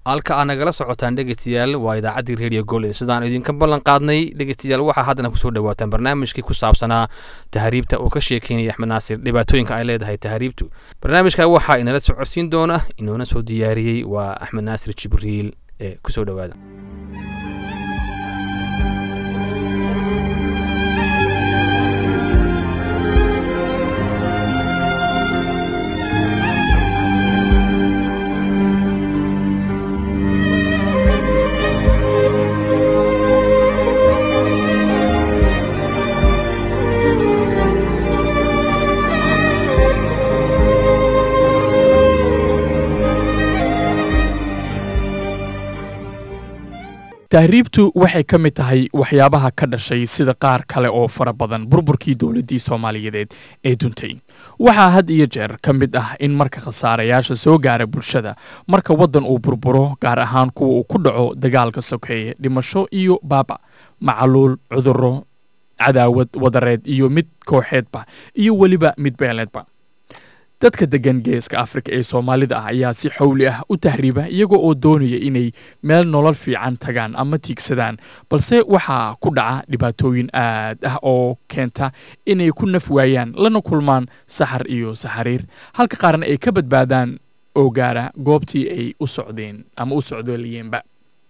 halka aad nagala socotaan dhegeystayaal waa idaacaddii redio goled sidaan idinka ballan qaadnay dhegeystayaal waxaa haddana kusoo dhawaataan barnaamijkii ku saabsanaa tahriibta uu ka sheekeynaya axmed naasir dhibaatooyinka ay leedahay tahriibtu barnaamijka waxaa inala socodsiin doona inoona soo diyaariyey waa axmed naasir jibriil ee kusoo dhawaada tahriibtu waxay ka mid tahay waxyaabaha ka dhashay sida qaar kale oo fara badan burburkii dowladdii soomaaliyeed ee duntay waxaa had iyo jeer ka mid ah in marka khasaarayaasha soo gaara bulshada marka waddan uu burburo gaar ahaan kuwa uu ku dhaco dagaalka sokeeye dhimasho iyo baaba macaluul cudurro cadaawad wadareed iyo mid kooxeedba iyo weliba mid beeleedba dadka degan geeska afrika ee soomaalida ah ayaa si xowli ah u tahriiba iyaga oo doonaya inay meel nolol fiican tagaan ama tiigsadaan balse waxaa ku dhaca dhibaatooyin aad ah oo keenta inay ku naf waayaan lana kulmaan saxar iyo saxariir halka qaarna ay ka badbaadaan oo gaara goobtii ay u socdeen ama u socdooliyeenba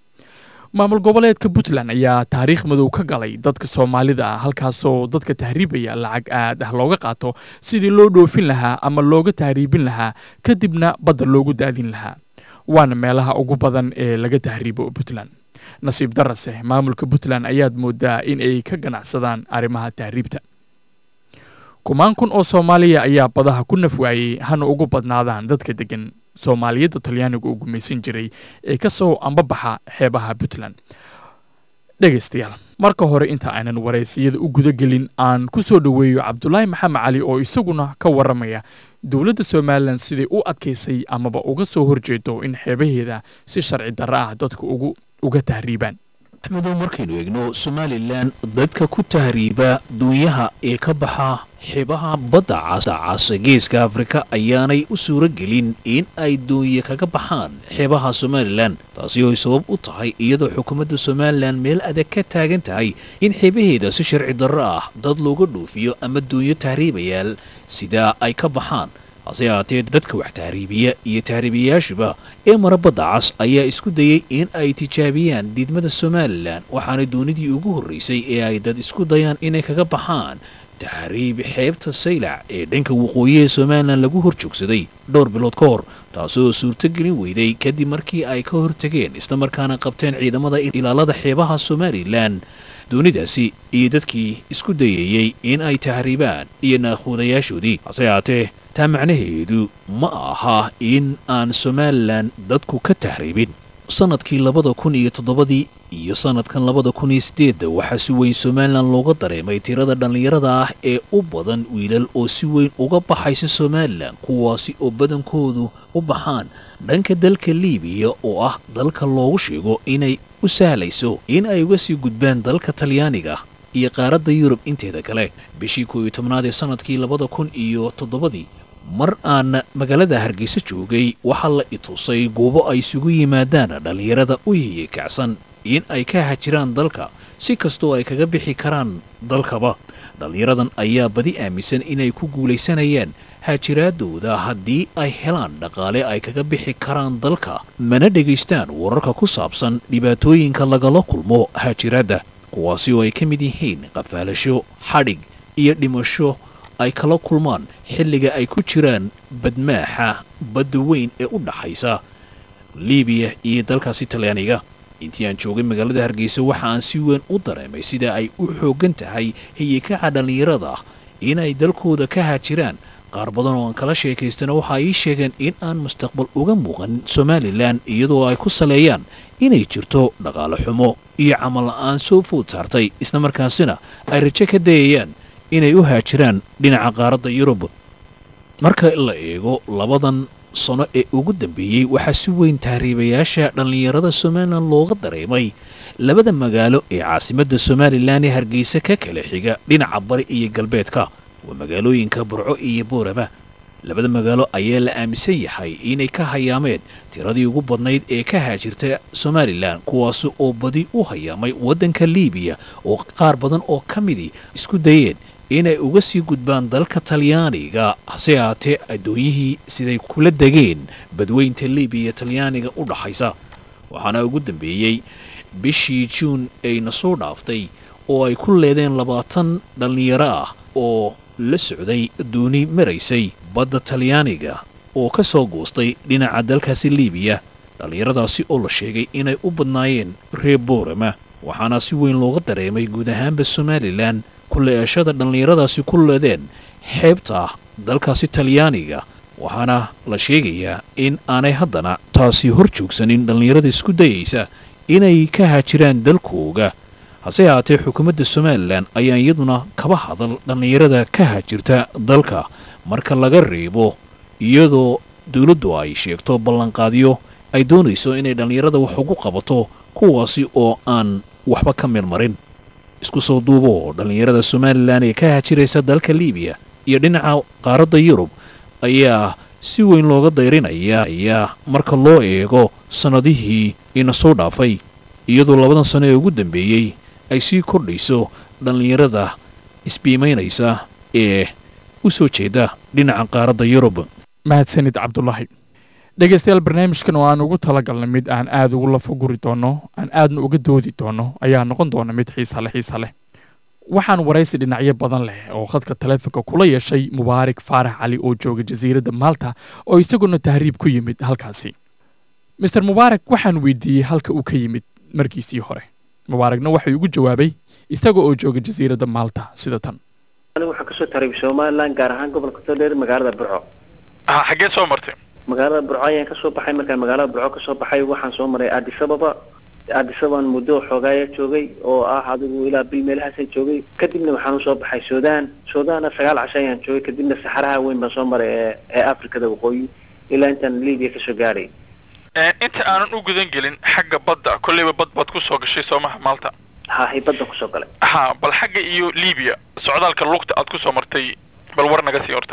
maamul goboleedka puntland ayaa taariikh madow ka galay dadka soomaalida ah halkaasoo dadka tahriibaya lacag aad ah looga qaato sidii loo dhoofin lahaa ama looga tahriibin lahaa kadibna badda loogu daadin lahaa waana meelaha ugu badan ee laga tahriibo puntland nasiib darase maamulka puntland ayaad moodaa in ay ka ganacsadaan arrimaha tahriibta kumaan kun oo soomaaliya ayaa badaha ku naf waayey hana ugu badnaadaan dadka degan soomaaliyadda talyaaniga uu gumaysan jiray ee ka soo ambabaxa xeebaha puntland dhegaystayaal marka hore inta aanan waraysiyada u gudagelin aan ku soo dhoweeyo cabdulaahi maxamed cali oo isaguna ka warramaya dowladda somalilan siday u adkaysay amaba uga soo horjeedo in xeebaheeda si sharci darro ah dadka ugu uga tahriibaan axmedow markaynu eegno somalilan dadka ku tahriiba duunyaha ee ka baxa xeebaha badda caasa geeska afrika ayaanay u suuro gelin in ay doonye kaga baxaan xeebaha somalilan taasi oo ay sabab u tahay iyadoo xukuumadda somalilan meel adag ka taagan tahay in xeebaheeda si sharci darro ah dad looga dhoofiyo ama doonyo tahriibayaal sidaa ay ka baxaan hase ahaatee dadka wax tahriibiya iyo tahriibayaashuba ee mara badda cas ayaa isku dayey in ay tijaabiyaan diidmada somalilan waxaana doonidii ugu horraysay ee ay dad isku dayaan inay kaga baxaan tahriib xeebta saylac ee dhanka waqooyi ee somalilan lagu hor joogsaday dhowr bilood ka hor taasoo suurtogelin weyday kadib markii ay ka hortageen islamarkaana qabteen ciidamada ilaalada xeebaha somalilan doonidaasi iyo dadkii isku dayayey in ay tahriibaan iyo naaquudayaashoodii hase ahaatee taa macnaheedu ma aha in aan somalilan dadku ka tahriibin sannadkii labada kun iyo toddobadii iyo sannadkan labada kun iyo siddeedda waxaa si weyn somalilan looga dareemay tirada dhallinyarada ah ee u badan wiilal oo si weyn uga baxaysa somalilan kuwaasi oo badankoodu u baxaan dhanka dalka liibiya oo ah dalka loogu sheego inay u sahlayso in ay uga sii gudbaan dalka talyaaniga iyo qaaradda yurub inteeda kale bishii koow iyo tobnaad ee sannadkii labada kun iyo toddobadii mar aan magaalada hargeysa joogay waxaa la itusay goobo ay isugu yimaadaan dhallinyarada u yiyikacsan in ay ka hajiraan dalka si kastoo ay kaga bixi karaan dalkaba dhallinyaradan ayaa badi aaminsan inay ku guulaysanayaan haajiraadooda haddii ay helaan dhaqaale ay kaga bixi karaan dalka mana dhegaystaan wararka ku saabsan dhibaatooyinka lagala kulmo haajiraadda kuwaasi oo ay ka mid yihiin qafaalasho xadhig iyo dhimasho ay kala kulmaan xilliga ay ku jiraan badmaaxa badda weyn ee u dhaxaysa liibiya iyo dalkaasi talyaaniga intii aan joogay magaalada hargeysa waxa aan si weyn u dareemay sida ay u xooggan tahay hiyikaca dhallinyarada inay dalkooda ka haajiraan qaar badan oo aan kala sheekaystana waxa ay ii sheegeen in aan mustaqbal uga muuqan somalilan iyadoo ay ku saleeyaan inay jirto dhaqaale xumo iyo camal la'aan soo food saartay islamarkaasina ay rajo ka dayayaan inay u haajiraan dhinaca qaaradda yurub marka la eego labadan sano ee ugu dambeeyey waxaa si weyn tahriibayaasha dhallinyarada somalilan looga dareemay labada magaalo ee caasimadda somalilan ee hargeysa ka kala xiga dhinaca bari iyo galbeedka waa magaalooyinka burco iyo boorama labada magaalo ayaa la aaminsan yahay inay ka hayaameen tiradii ugu badnayd ee ka haajirta somalilan kuwaasi oo badi u hayaamay waddanka liibiya oo qaar badan oo ka midii isku dayeen inay uga sii gudbaan dalka talyaaniga hase haatee addoonyihii siday kula degeen badweynta liibiya talyaaniga u dhaxaysa waxaana ugu dambeeyey bishii juun ayna soo dhaaftay oo ay ku leedeen labaatan dhallinyaro ah oo la socday dooni maraysay badda talyaaniga oo ka soo goostay dhinaca dalkaasi liibiya dhallinyaradaasi oo la sheegay inay u badnaayeen reer boorama waxaana si weyn looga dareemay guud ahaanba somalilan kuleeshada dhallinyaradaasi ku leedeen xeebta dalkaasi talyaaniga waxaana la sheegayaa in aanay haddana taasi hor joogsanin dhallinyarada isku dayaysa inay ka haajiraan dalkooga hase haatee xukuumadda somalilan ayaa iyaduna kaba hadal dhallinyarada ka haajirta dalka marka laga reebo iyadoo dowladdu ay sheegto ballanqaadyo ay doonayso inay dhallinyarada wax ugu qabato kuwaasi oo aan waxba ka mirmarin isku soo duubo dhallinyarada somalilan ee ka haajiraysa dalka liibiya iyo dhinaca qaaradda yurub ayaa si weyn looga dayrinaya ayaa marka loo eego sannadihii ina soo dhaafay iyadoo labadan sano ee ugu dambeeyey ay sii kordhayso dhallinyarada isbiimaynaysa ee u soo jeeda dhinaca qaaradda yurub mahadsanid cabdulaahi dhegaystayaal barnaamijkan oo aan ugu talagalnay mid aan aada ugu lafaguri doono aan aadna uga doodi doono ayaa noqon doona mid xiisa leh xiisa leh waxaan waraysi dhinacyo badan leh oo khadka taleefonka kula yeeshay mubaarak faarax cali oo jooga jasiiradda maalta oo isaguna tahriib ku yimid halkaasi master mubaarak waxaan weydiiyey halka uu ka yimid markiisii hore mubaarakna waxay ugu jawaabay isaga oo jooga jasiiradda maalta sida tan anigu waxaan kasoo taribay somalilan gaar ahaan gobolka todheer magaalada burco ha xaggee soo martay magaalada burco ayaan kasoo baxay markaan magaalada burco kasoo baxay waxaan soo maray addis ababa addis ababan muddo xoogaaya joogay oo ah adigu ilaa bil meelahaasaan joogay kadibna waxaan usoo baxay sudan sudanna sagaal casho ayaan joogay kadibna saxaraha weyn baan soo maray ee ee afrikada waqooyi ilaa intaan libiya kasoo gaadhay inta aanan u gudan gelin xagga badda kolleyba bad baad ku soo gashay soomaha maalta ha hibaddan kusoo galay ha bal xagga iyo libiya socdaalka lugta aad ku soo martay bal war naga sii horta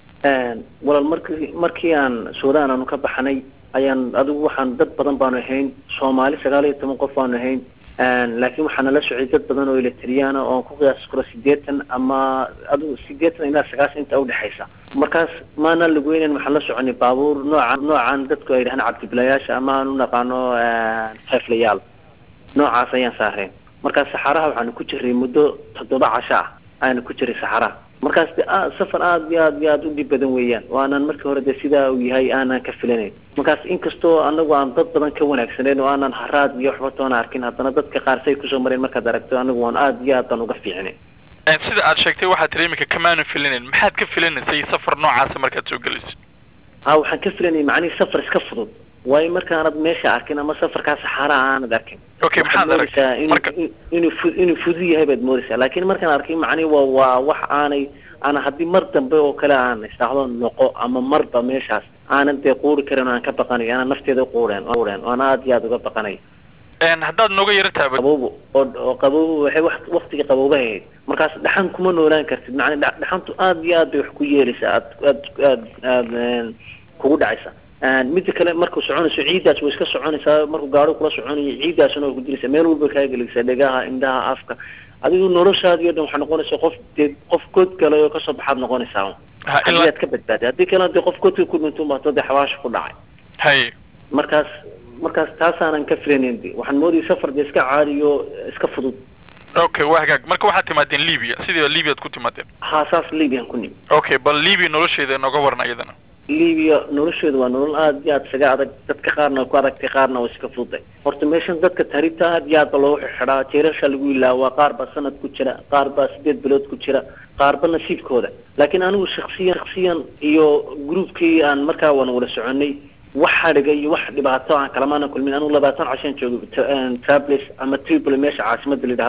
walaal markii markii aan sudan aanu ka baxnay ayaan adigu waxaan dad badan baanu ahayn soomaali sagaal iyo toban qof baanu ahayn laakiin waxaa nala socday dad badan oo eletriyaana oo ku qiyaas karo sideetan ama adigu sideetan ilaa sagaashan inta udhexaysa markaas maana lagweynan waxaan la soconay baabuur nooca noocan dadku ay dhahaan cabdibilayaasha ama aan u naqaano xeeflayaal noocaas ayaan saareen markaas saxaraha waxaanu ku jiray muddo toddoba casho ah ayaanu ku jiray saxaraha markaas de safar aada iyo aad iyo aada u dhib badan weeyaan oo aanan markii hore de sidaa uu yahay aanan ka filanayn markaas inkastoo anagu aan dad badan ka wanaagsaneyn oo aanan haraad iyo waxba toona arkin haddana dadka qaar say kusoo mareen markaad aragto anagu waan aada iyo aad baan uga fiicnay sida aad sheegtay waxaad tiri iminka kamaanan filanayn maxaad ka filanaysay safar noocaasa markaad soo gelayso ha waxaan ka filanayay macnihii safar iska fudud waayo markaanad meesha arkin ama safarkaa saxaaraha aanad arkin okay maxaad aragtay marka inuu fu inuu fudud yahay baad moodaysaa laakiin markaan arkay macnihi waa waa wax aanay ana haddii mar dambe oo kale aan isdhaahdo noqo ama marba meeshaas aanan dee quuri karin oo aan ka baqanayo aanan nafteeda quureen quureen oo aan aada iyo aada uga baqanayo haddaad nooga yara taaba qabowbo oo oo qabowbo waxay wax waqtiga qabowba ahayd markaas dhaxan kuma noolaan kartid macni dhaxantu aada iyo aad bay wax ku yeelaysaa aad aad aad aad kugu dhacaysa midda kale markuu soconayso ciiddaas way iska soconaysaa markuu gaaro kula soconayo ciiddaasuna way ku diraysaa meel walba kaa gelaysaa dhegaha indhaha afka adigu noloshaadi o dhan waxaa noqonaysaa qof dee qof god galay oo kasoo baxaad noqonaysaa haddii aad ka badbaaday haddii kalena dee qof godka ku dhinto baato dee xawaasha ku dhacay hay markaas markaas taasaanan ka filanayn de waxaan moodayay safar dee iska caadiyo iska fudud okay waa hagaag marka waxaad timaadeen libya sidii libyaad ku timaadeen haa saas libiyan ku nimi okay bal libya nolosheeda nooga warna iyadana libiya nolosheedu waa nolol aada iyo aada isaga adag dadka qaarna way ku adagtay qaarna way iska fududay horta meeshan dadka tahriibta aada iyo aad ba loogu xidhaa jeerasha lagu ilaawaa qaar baa sanad ku jira qaar baa sideed bilood ku jira qaarba nasiibkooda laakiin anigu shaksiyan shaksiyan iyo groupkii aan markaa waan wada soconay wax hadhiga iyo wax dhibaato aan kalamaana kulmin anigu labaatan cashaan joogay trables ama tripoli meesha caasimada la yidhaahdo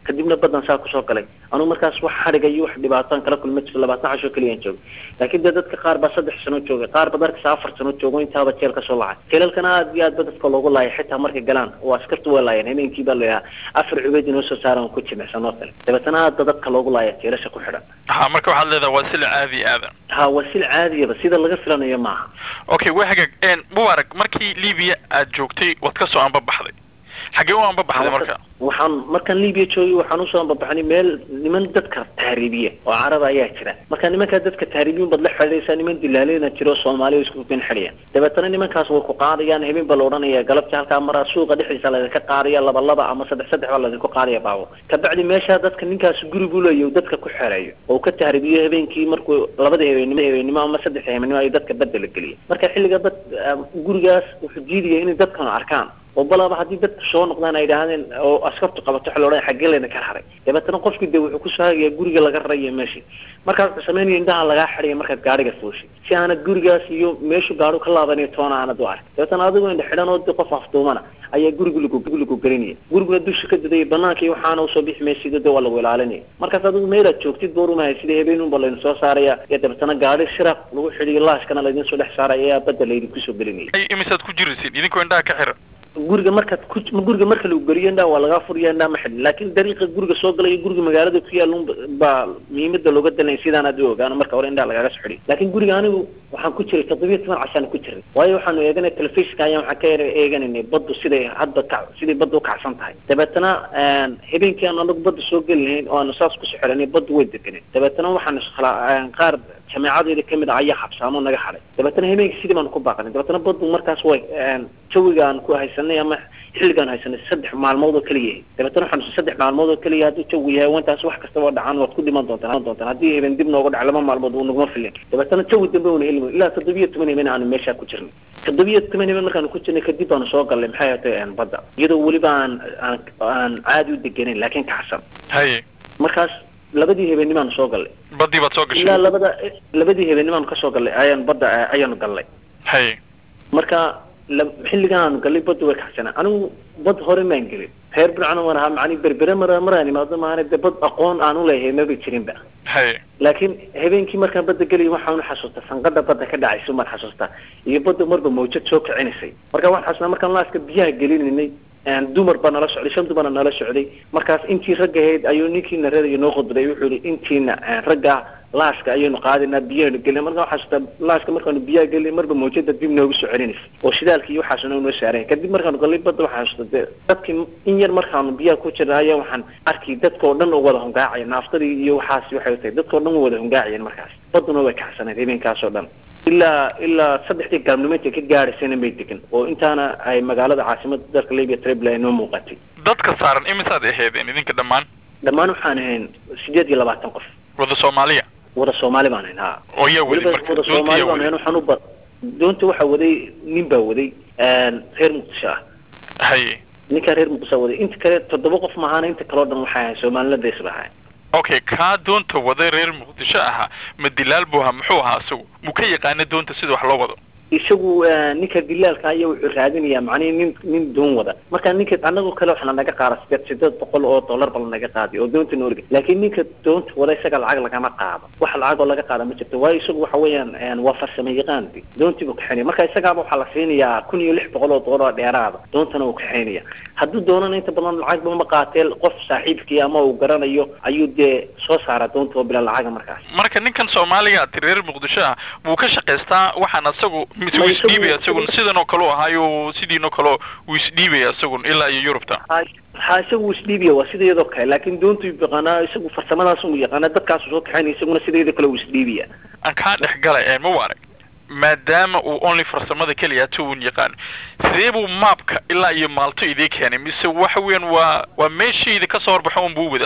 kadibna badan saa kusoo galay anugu markaas wax xadhiga iyo wax dhibaataan kala kulma jiro labaatan cashoo keliyaan joogay laakiin dee dadka qaar baa saddex sano joogay qaar ba darkasa afar sano joogo intaaba jeel ka soo lacay jeelalkana aad iyo aad ba dadka loogu laayay xitaa markay galaan oo askartu waa laayeen habeenkii baa layahaa afar cubeed inoo soo saaran ku jimicsan oo kale dabeetana aad ba dadka loogu laaya jeelasha ku xidhan ha marka waxaad leedahay waa sila caadi aadan ha waa sil caadiyaba sida laga filanayo maaha okay waa hagaag een mubarak markii libiya aad joogtay waad ka soo anbabaxday xaggee u anbabaxday marka waxaan markaan libiya joogay waxaan usoo anbabaxnay meel niman dadka tahriibiya oo caraba ayaa jira marka nimankaa dadka tahriibiyin baad la xidhiidhaysaa niman dilaaleyna jiro soomaaliya isku kin xidhiya dabeetana nimankaas way ku qaadayaan habeen baa la odhanaya galabtii halkaa maraa suuqa dhexdiisa laydinka qaadaya laba laba ama saddex saddex baa laydinku qaadaya baabo kabacdi meeshaa dadka ninkaas guri buu leeyahy dadka ku xereeyo oo ka tahriibiyo habeenkii markuu labada habeenimo habeenimo ama saddex habeenimo ay dadka badda la geliya marka xilliga bad gurigaas wuxuu diidaya inay dadkanu arkaan oo balaba haddii dadku soo noqdaan ay yidhaahdeen oo askartu qabato waxa la odhanaya xaggee layna ka haray dabeetana qofkii dee wuxuu kusoo hagayaa guriga laga raraya meeshii markaad wuxuu samaynaya indhaha lagaa xidhaya markaad gaadhiga fuushi si aanad gurigaas iyo meeshu gaadhu ka laabanayo toona aanad u ark dabeetana adigoo indha xidhan oo de qof afduumana ayaa guriga lagu lagu gelinaya guriguna dusha ka dadaya banaanka iyo waxaana usoo bixi maysido de waa lagu ilaalinaya markaas adigu meelaad joogtid boorumahay sida habeenunba laydin soo saaraya iyo dabeetana gaadhi shiraq lagu xidhiyo laashkana laydin soo dhex saaraya ayaa badda laydin kusoo gelinaya ay imisaad ku jiraysid idinkoo indhaha ka xiran guriga markaad ku guriga marka lagu geliyo indhaa waa lagaa furiya indhaa ma xidhin laakiin dariiqa guriga soo galaya guriga magaalada ku yaal baa muhiimada looga dalinaya sidaan aad u ogaano marka hore indhaa lagaaga soo xidhiy laakiin guriga anigu waxaan ku jiray toddobiya toban cashaan ku jiray waayo waxaanu eeganay telefishinka ayaan waxaan ka eeganaynay baddu siday hadda ka siday badda ukacsan tahay dabeetana habeenkii aan anagu badda soo geli lahayn oo aanu saas kusoo xidhanay baddu way deganeen dabeetana waxaan isla qaar jameecadeeda kamid ah ayaa xabsaamo naga xaday dabeetana habeenkii sidii baanu ku baaqanay dabeetana baddu markaas way jawigaan ku haysanay ama xilligaan haysanay saddex maalmood oo keliya yahay dabeetana waxaan saddex maalmood oo keliya hadduu jawi yahay wantaas wax kastaba dhacaan waad ku dhiman doontaan doontaan haddii habeen dib nooga dhac laba maalmood uu naguma filin dabeetana jawi dambe una helmi ilaa toddobiyo toban habeen aanu meeshaa ku jirnay toddobiyo toban habeen markaanu ku jirnay kadib baanu soo galnay maxay hatay badda iyadoo weliba aan aan aan caadi u deganayn laakiin kacsan haye markaas labadii habeenimaanu soo gallay baddii baad soo gashay ilaa labada labadii habeenimaanu kasoo gallay ayaan badda ayaanu gallay haye marka xilligan aanu gallay badda way kacsanaa anigu bad hore maan gelin reer bircana waan ahaa macni berbere mara maraan imaado maana de bad aqoon aan u leeyahay maba jirinba haye laakiin habeenkii markaan badda gelay waxaan xasuustaa sanqada badda ka dhacaysa umaan xasuustaa iyo badda marba mawjad soo kicinaysay marka waxaan xasuustaa markaan laaska biyaha gelinaynay dumar baa nala socday shan dumarna nala socday markaas intii ragga ahayd ayuu ninkiina reeraya noo khudbaday wuxuu yihi intiina ragga laaska ayaynu qaadinaa biyahanu gelina marka waxaa xasuustaa laaska markaanu biyaha gelin marba mawjada dib noogu soo celinaysa oo shidaalka iyo waxaasuna noo saaraya kadib markaanu gallay badda waxaa xasuustaa dee dadkii in yar markaanu biyaha ku jirna ayaa waxaan arkay dadkao dhan oo wada hungaacaya naaftadii iyo waxaasi waxay tahay dadkao dhan wada hungaacayeen markaas badduna way kacsanayd habeenkaasoo dhan ilaa ilaa saddexdii galabnimo intay ka gaadhaysayna may degan oo intaana ay magaalada caasimada dalka libya tribla ay noo muuqatay dadka saaran imisaad aheedeen idinka dhammaan dhammaan waxaan ahayn sideed iyo labaatan qof wada soomaaliya wada soomaali baan ahayn ha oo yaa waday weliba marka wada doonta soomaali yaa baan waday ahayn waxaan u ba doonta waxaa waday nin baa waday reer muqdisho ah haye ninkaa reer muqdisho waday inta kale toddoba qof maahaana inta kaleo dhan waxay ahayn soomaalilada isba ahayn okay kaa doonta waday reer muqdisho ahaa ma dilaal buu ahaa muxuu ahaa isagu muu ka yaqaana doonta sida wax loo wado isagu ninka dilaalka ayaa wuxuu raadinayaa macnihi nin nin doon wada marka ninka anagoo kale waxaa naga qaada sideed sideed boqol oo dollar bal naga qaadi oo doonta nooriga laakiin ninka doonta wada isaga lacag lagama qaado wax lacag oo laga qaada ma jirto waayo isagu waxa weeyaan waa farsamo yaqaan de doontii buu kaxaynaya marka isagaaba waxaa la siinayaa kun iyo lix boqol oo dollar oo dheeraada doontana uu kaxaynaya hadduu doonana inta badan lacag ma qaatee qof saaxiibkii ama uu garanayo ayuu dee soo saaraa doonta oo bila lacaga markaas marka ninkan soomaaliga ati reer muqdisho ah wuu ka shaqaystaa waxaan isagu mise Ma wuu isagu- isdhiibaya isagun sidan oo kale u ahaayo sidiinoo kale wuu isdhiibaya isagun ilaa iyo yurubta ha isagu wuu isdhiibiya waa sida iyadoo kale laakiin doontu yaqaanaa isagu farsamadaas uu yaqaanaa dadkaasu soo kaxaynaya isaguna sida iyadoo kale wuu isdhiibiya aan kaa dhex galay ee mubarak maadaama uu only farsamada keliya tuun yaqaan sidee buu maabka ilaa iyo maalto idii keenay mise waxa weeyaan waa waa meeshayda kasoo horbaxo unbuu wada isagu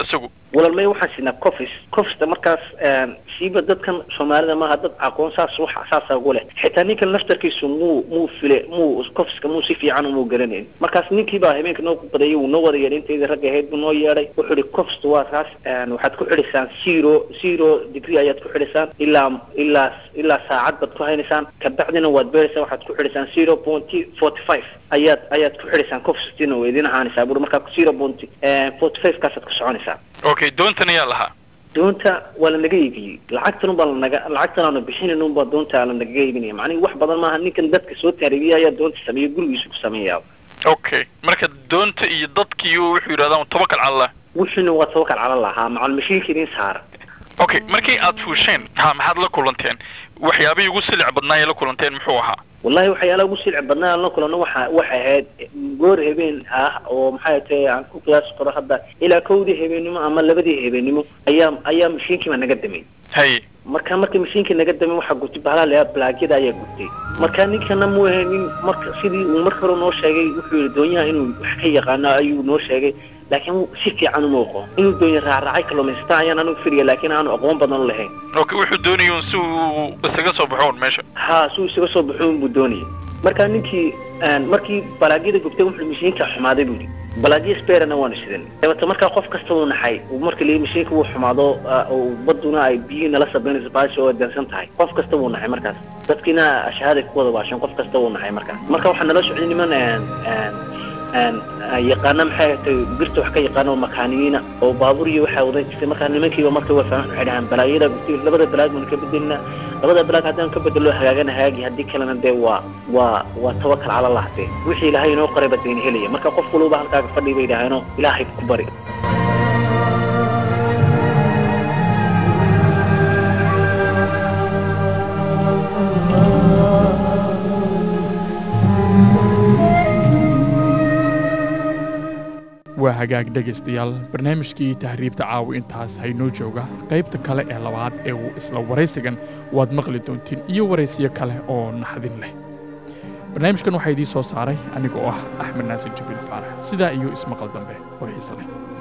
walal may waxaan siinaa cofis cofista markaas siiba dadkan soomaalida maaha dad aqoon saas wax saasa ugu leh xitaa ninkan laftarkiisu muu muu file muu cofiska muu si fiican umuu garanayn markaas ninkiibaa habeenka noo badayay wuu noo wada yeedhay intayda ragga ahayd buu noo yeedhay wuxuu ihi cofist waa kaas waxaad ku xidhisaan zero zero degree ayaad ku xidhisaan ilaa ilaa ilaa saacad baad ku haynaysaan kabacdina waad beeraysaan waxaad ku xidhisaan zero point forty five ayaad ayaad ku xidhisaan cofistina waa idin ahaanaysaa buri markaa zero point forty five kaasaad ku soconaysaa okay doontan ayaa lahaa doonta waa lanaga iibiyey lacagtan unbaa lanaga lacagtan aanu bixinin unbaa doonta lanagaga iibinaya macnihi wax badan maaha ninkan dadka soo taaribiya ayaa doonta sameeya gurigiisu ku sameeyaa okay marka doonta iyo dadkiiyo wuxuu yidhahdaan tobakal cala wuxuuna waa tobakal cala lahaa macal mashiinka idin saara okay markii aad fuusheen ha maxaad la kulanteen waxyaabihii ugu silic badnaayee la kulanteen muxuu ahaa wallahi waxyaalaha ugu silci badnaa aan la kulanno waxa waxay ahayd goor habeen ah oo maxay tahay aan ku qiyaasi karo hadda ilaa kowdii habeennimo ama labadii habeennimo ayaa ayaa mashiinkiiba naga damay haye marka marka mashiinkii naga damay waxaa gurtay bahalaa layaa blaagyada ayaa gurtay marka ninkana muu ahayn nin marka sidii uu marka hore noo sheegay wuxuu yihi doonyaha inuu wax ka yaqaano ayuu noo sheegay laakiin si fiican uma aqoon inuu doonya raacraacay kalluumaysataa ayaan anigu firiya laakiin aanu aqoon badan u lahayn okay wuxuu doonayay un si uu isaga soo baxo un meesha ha si uu isaga soo baxo unbuu doonayay marka ninkii markii balaagyada gubtay wuxuu mashiinka xumaaday buu yidhi balaagyo sperana waanu sidan dabata markaa qof kasta wuu naxay marka lii mashiinka wuu xumaado baduna ay biyihii nala sabaynayso baasha oo dansan tahay qof kasta wuu naxay markaas dadkiina ashahaaday ku wada baasheen qof kasta wuu naxay markaas marka waxaa nala socday niman yaqaana maxay tahay birta wax ka yaqaana oo makaaniyiina oo baabuur iyo waxaa wadan jirtay markaa nimankiiba marka waa fahman waxay dhahaan balaayada gubtay labada balaag baanu ka bedelina labada balaag haddaan ka bedelo hagaagana hagaagi haddii kalena dee waa waa waa tawakal cala allah dee wixii ilaahay inoo qoray baa dayna helaya marka qof walba halkaaga fadhi bay dhahaano ilaahay ku bari waa hagaag dhegaystayaal barnaamijkii tahriibta caawi intaas haynoo jooga qaybta kale ee labaad ee uu isla waraysigan waad maqli doontiin iyo waraysiyo kale oo naxdin leh barnaamijkan waxaa idiin soo saaray aniga oo ah axmed naasir jibriil faarax sidaa iyo ismaqal dambe oo xiise leh